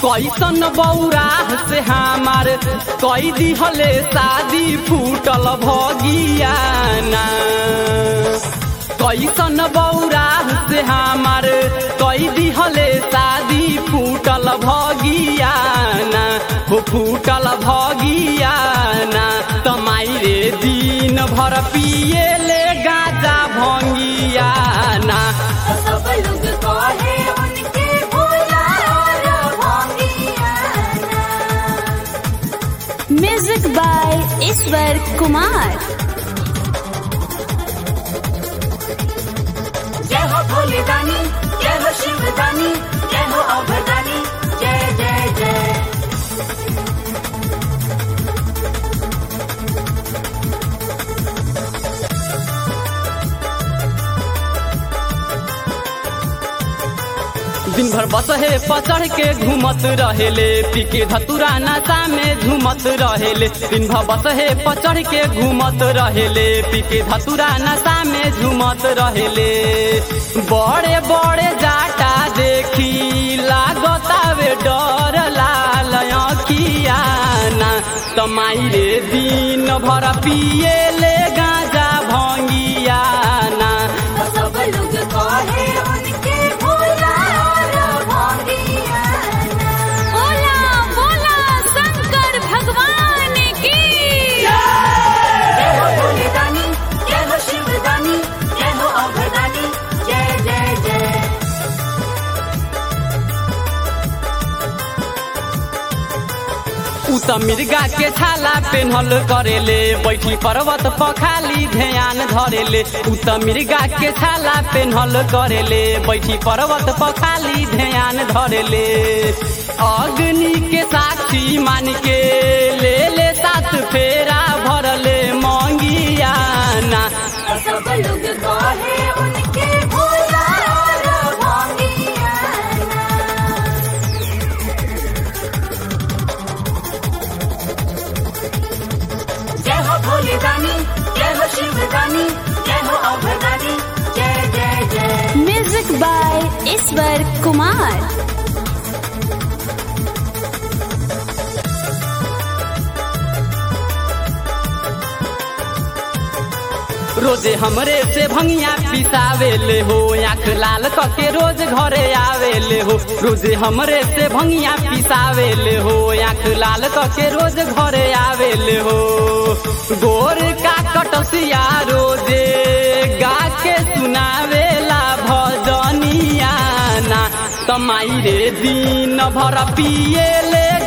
कैसन बौरा से हमार कई दिहले शादी फूटल भगियाना कैसन बौरा से हमार कई दिहले शादी फूटल भगियाना हो फूटल भगियाना तमाई रे दिन भर पिए ले गाजा भंगियाना सब लोग कहे उनके भोला और भोगियाना म्यूजिक बाय ईश्वर कुमार जय हो भोले दानी जय हो शिव दानी जय हो अभदानी जय जय जय दिन भर बस हे पचड़ के घूमत रहेले पी के धतुरा नशा में झूमत रहेले दिन भर बस हे पचड़ के घूमत रहेले पी के धतुरा नशा में झूमत रहेले बड़े बड़े जाटा देखी लागतावे डर लाल अखियाना तमाई रे दिन भर पिए ले गाजा भंगियाना सब लोग कहे उनके भोला और भोगियाना बोला बोला शंकर भगवान की जय हो भोले दानी जय हो शिव दानी जय हो अभदानी जय जय जय उ त मिर्गा के छाला पेन्हल करेले बैठी पर्वत पखाली ध्यान धरेले उ त मिर्गा के छाला पेन्हल करेले बैठी पर्वत पखाली ध्यान धरेले अग्नि के साक्षी मान के ले ले सात फेरा भरले मंगियाना सब लोग कहे उनके भोला और भोगियाना जय हो भोले दानी जय हो शिव दानी जय हो अभदानी जय जय जय म्यूजिक बाय ईश्वर कुमार रोजे हमरे से भंगिया पिसावेले हो आँख लाल कके रोज घरे आवेले हो रोजे हमरे से भंगिया पिसावेले हो आँख लाल कके रोज घरे आवेले हो गोर का कटसिया रोजे गा के सुनावेला भजनिया ना तमाई रे दिन भर पिए ले